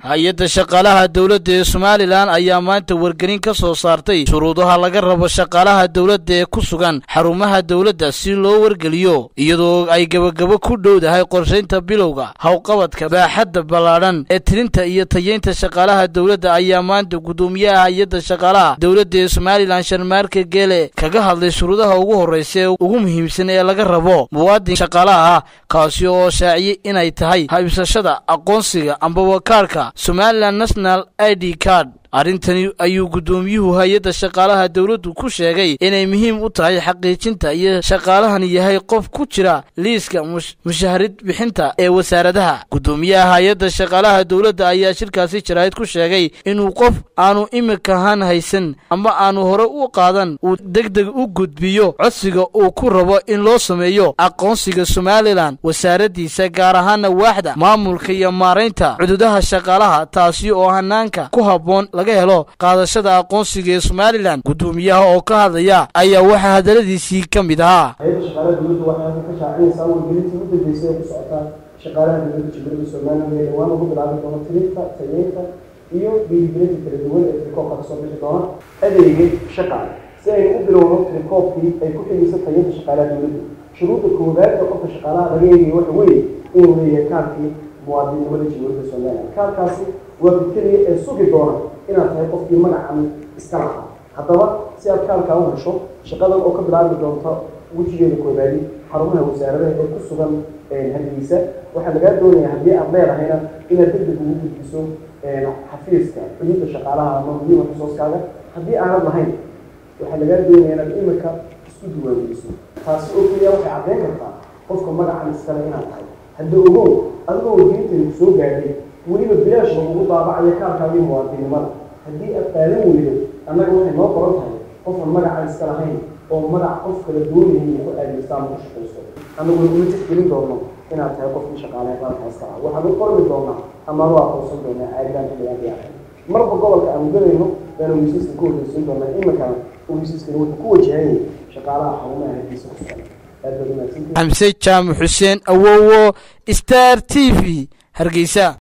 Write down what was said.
hay-adda shaqaalaha dowladda ee somalilan ayaa maanta wargelin ka soo saartay shuruudaha laga rabo shaqaalaha dowladda ee ku sugan xarumaha dowladda si loo wargeliyo iyadoo ay gebagabo ku dhowdahay qorshaynta bilowga howqabadka baaxadda ballaadhan ee tirinta iyo tayeynta shaqaalaha dowladda ayaa maanta guddoomiyaha hay-adda shaqaalaha dowladda ee somalilan sharmaarka geele kaga hadlay shuruudaha ugu horreysa ee ugu muhiimsan ee laga rabo muwaadin shaqaalaha ah kaasi oo shaaciyey inay tahay haybsashada aqoonsiga ambaba kaarhka somalilan national i d card arrintani ayuu guddoomiyuhu hay-adda shaqaalaha dowladdu ku sheegay inay muhiim u tahay xaqiijinta iyo shaqaalahani yahay qof ku jira liiska mushahrid bixinta ee wasaaradaha guddoomiyaha hay-adda shaqaalaha dowladda ayaa shirkaasi jaraa'id ku sheegay inuu qof aanu imikahan haysan ama aanu hore u qaadan uu deg deg u gudbiyo codsiga uu ku rabo in loo sameeyo aqoonsiga somalilan wasaaraddiisa gaar ahaana waaxda maamulka iyo maaraynta cududaha shaqaalaha taasi oo hanaanka ku habboon laga helo qaadashada aqoonsiga ee somalilan guddoomiyaha oo ka hadlaya ayaa waxaa hadaladiisii ka mid ahaa hay-adda shaqaalaha dowladda waxay ka shaacinaysaa wargelintii u dambeysay ee ku socota shaqaalaha dowladda jumhuuriyadda somaliland ee dhawaan ugu bilaabi doona tirinta tayeynta iyo dhiirigelinta kala duwan ee tirikoobka kasoo bixi doona adeega shaqaale si aynu u bilowno tirikoobkii ay ku xigaysa tayeynta shaqaalaha dowladda shuruudda koowaad ee qofka shaqaalaha laga eegayo waxa weeye inuu leeyahay kaarkii muwaadininnimada jumhuuriyadda somaliland kaarkaasi waa bikeliya ee sugi doona inaad tahay qofkii magacan iska lahaa haddaba si aad kaalkaa u hesho shaqadan oo ka bilaabi doonta wejigeeda koobaadi xarumaha wasaaradaha ee ku sugan hargeysa waxaa lagaa doonaya haddii aad leedahayna inaad degdeg ugu gudbiso xafiiska xuduudda shaqaalaha ama muhiima xusooskaaga haddii aanad lahayn waxaa lagaa doonaya inaad imika isku diiwaangeliso taasi oo keliya waxay caddeyn kartaa qofka magacan iskale inaad tahay hadda ogow adigoo wargelintani kusoo gaadhay weliba bilaash lagugu daabacayo kaalkaagii muwaadinimada haddii aad qaadan weydo annaga waxay noo qoran tahay qofan magacaan iska lahayn oo magac qof kala doonayay ku aadeysta ama ku shaqayso annaguna uma tixgelin doono inaad tahay qofkii shaqaalaha qaranka iska laha waxaanu qormi doonaa amaanu aqoonsan doonaa aadaan xilligaan diyaarhay marba gobolka aanu galayno baanu weysiiska ku horreysan doonaa iminkana weysiiskana wuxuu ku wajahanyay shaqaalaha xarumaha hargeysa ku sugan aad baad umahadsantihi xamse jaamac xuseen awowo star t v hargeysa